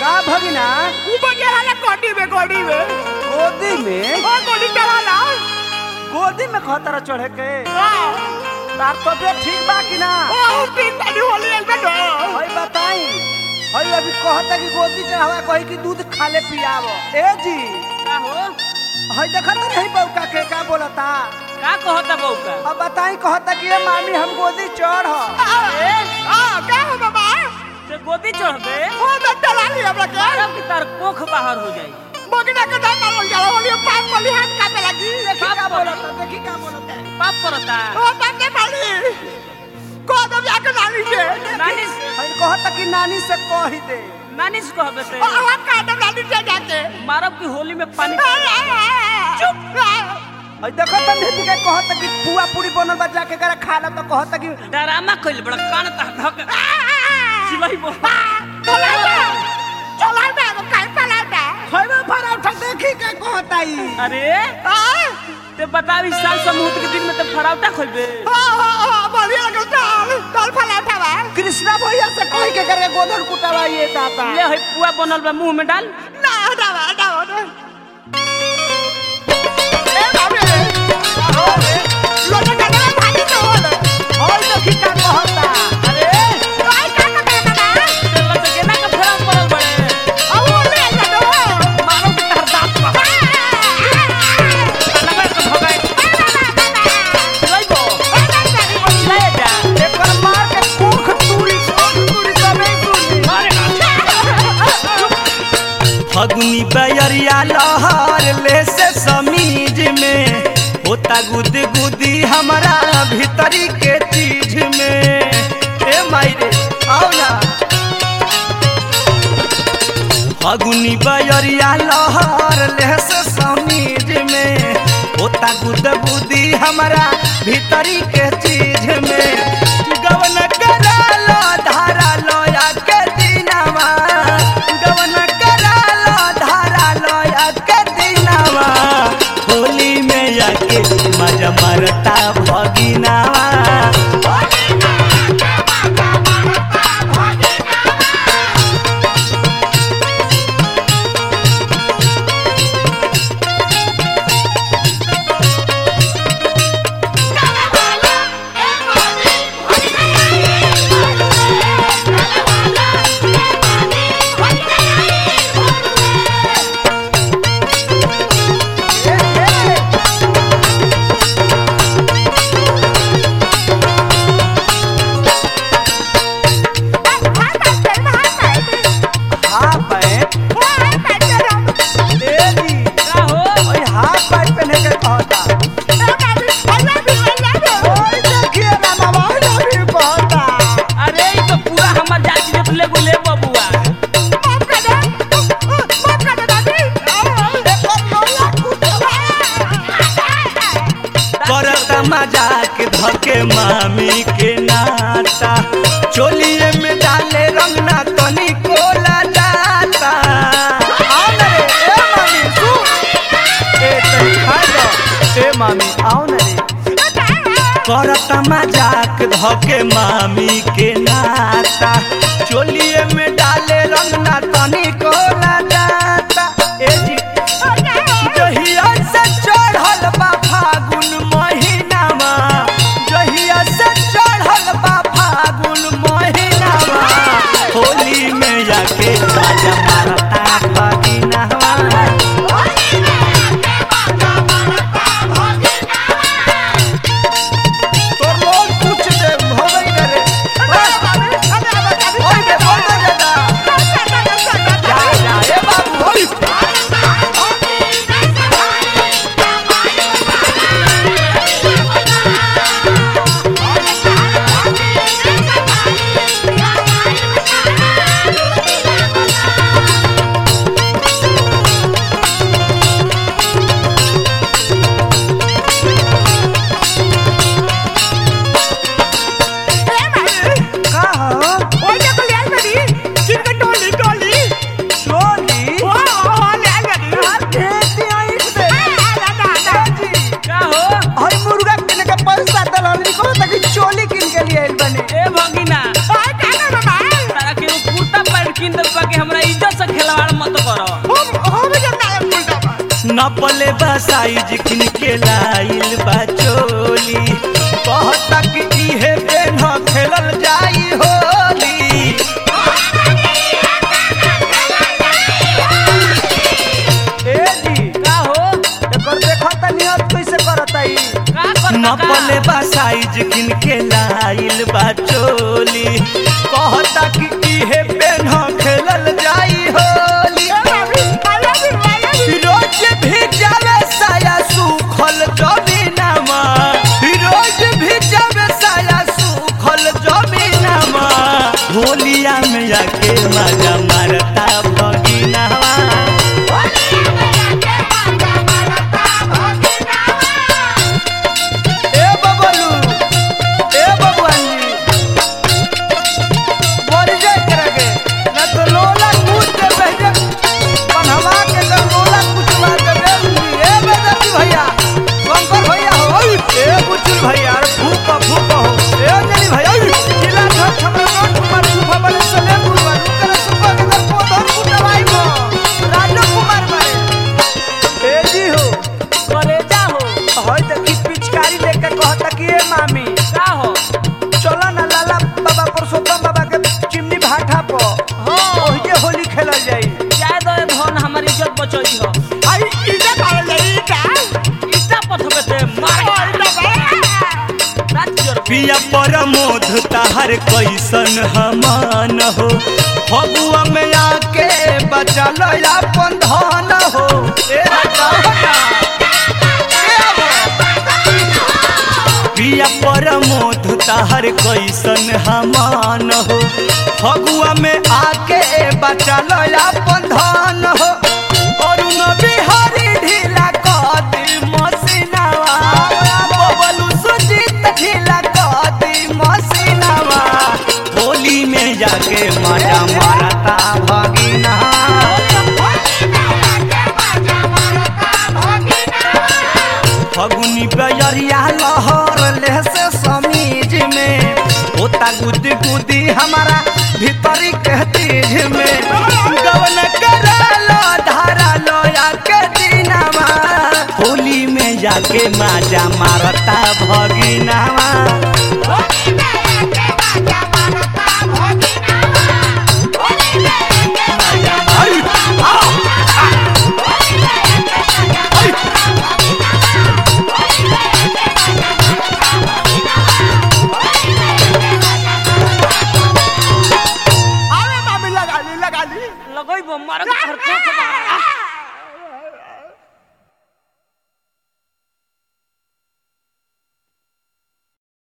का भगिना ऊपर के हाले कोटी में कोटी में गोदी में ओ कोटी चला ना गोदी में खतरा चढ़े के हां तार तबियत ठीक बा कि ना ओ तीन पानी होली एक दो हई बताई हई अभी कहता कि गोदी चढ़ावा कही कि दूध खाले पियाव ए जी का हो हई देखत नहीं बौका के का बोलता का कहता बउका अब बताई कहता कि ए मामी हम गोदी चढ़ ए आ का हो बाबा ते गोदी चढ़बे ओ तो चला लिया हमरा के मारब की तार कोख बाहर हो जाई बगना के दाम मारो जाला होली पान मली हाथ काटे लगी देखी का बोलता देखी का बोलता पाप करता ओ बाते माली को दो जाके नानी से नानी से हई कहता कि नानी से कही दे नानी से कहबे ते ओ हम का दो नानी से जाके मारब की होली में पानी चुप हई देखत नहीं के कहता कि पुआ पूरी बनल बा जाके करे खा ला तो कहता कि डरामा कइल बड़ा कान ता धक सिलाई बो चला ना चला ना वो काय चला ना हई में पराठा देखी के कहता ई अरे आ ते बतावी साल समूह के दिन में ते फराउटा खोलबे हा हा हा बढ़िया लगल दाल दाल फला उठावा कृष्णा भैया से कही के करे गोधन कुटावा ये दाता ले हई पुआ बनल बा मुंह में डाल ना हटावा हटावा ना ए बाबे लोटा का भाजी तो होले हई देखी का कहता अरे आई का का का ना ते लग के ना का फराम पड़ल बड़े आ वो ले जा दो मारो की तार दांत बा नगर का भगाए सिलाई बो ले जा एकर मार के कोख तूरी कोख तूरी सबे तूरी फगुनी बैरिया लहर ले से समीज में होता गुद गुदी हमारा भीतरी के चीज में ए मायरे आओ ना फगुनी बैरिया लहर ले से समीज में होता गुद गुदी हमारा भीतरी के चीज में गवन करा लो धारा लोया के दिनवा गवन करा लो धारा लोया के दिनवा होली में आके मजा मरता भगिनावा हां पैंट ए जी का हो हई हाफ पैंट पहने के कहता ओए देखिए ना बाबा हई भी कहता अरे ई तो पूरा हमर जाति देख ले बोले बबुआ करता मजाक धके मामी के नाता चोलिए में डाले रंगना तनी कोला जाता आओ ना रे ए मामी सु ए तनी खा जा ए मामी आओ ना रे करता मजाक धके मामी के नाता चोलिए में डाले रंगना तनी कोला जाता ए जी जहिया से चढ़ल बा फागुन महीनामा जहिया से चढ़ल बा फागुन महीनामा होली में जाके बाजा मारता भगिनावा तो लोग पूछ दे हो गई ना रे ओए बे बोल दे दा नपले बा साइज किन के लाइल बा चोली कहता कि इहे पेन खेलल जाई होली ए जी का हो एकर देखा त नियत कैसे करता ई का कर नपले बा साइज किन के लाइल बा चोली कहता कि इहे पेन खेलल जाई होली रोज भी जावे साया सुखल जमीनमा रोज भी जावे साया सुखल जमीनमा होलिया में जाके मजा मारता भगिनवा ए बबलू ए बबुआन जी मर जाए करगे ना तो लोला कूद के बहजे पनहवा के तो लोला कुछ मार के दे दूंगी ए बेदती भैया शंकर भैया हो ओई, ए बुचुल भैया अरे फूक फूक हो ए अंजलि भैया ओई, जिला घर छमरा रोड कुमार सुफा बने सले कुमार करे सुफा के दर को धर कुटवाई को राजू कुमार मारे ए जी हो कलेजा हो होय देखी पिचकारी लेके कहता कि ए मामी का हो चलो ना लाला बाबा पुरुषोत्तम बाबा के चिमनी भाठा पर हो ओहिजे होली खेलल जाई जाए दो ए धन हमारी इज्जत बचई हो आई इधर आवे ले इधर इटा पथबे ते मार रात जोर पिया परमोध ताहर कैसन हमान हो फगुआ में आके बचल अपन धन हो ए राजा पिया परमोध ताहर कैसन हमान हो फगुआ में आके बचल अपन धन हो अरुण बिहारी ढीला कदी मसीनावा बबलू सुजीत ढीला कदी मसीनावा होली में जाके मजा मारता भगिना फगुनी बजरिया लहर ले से समीज में होता गुद गुदी हमारा भीतरी के तीज में गवन करालो धारा लोया के दिनावा होली में जाके माजा मारता भगिनावा आई, आओ, आवे मामी लगा ली लगा ली लगई बो मार के हर को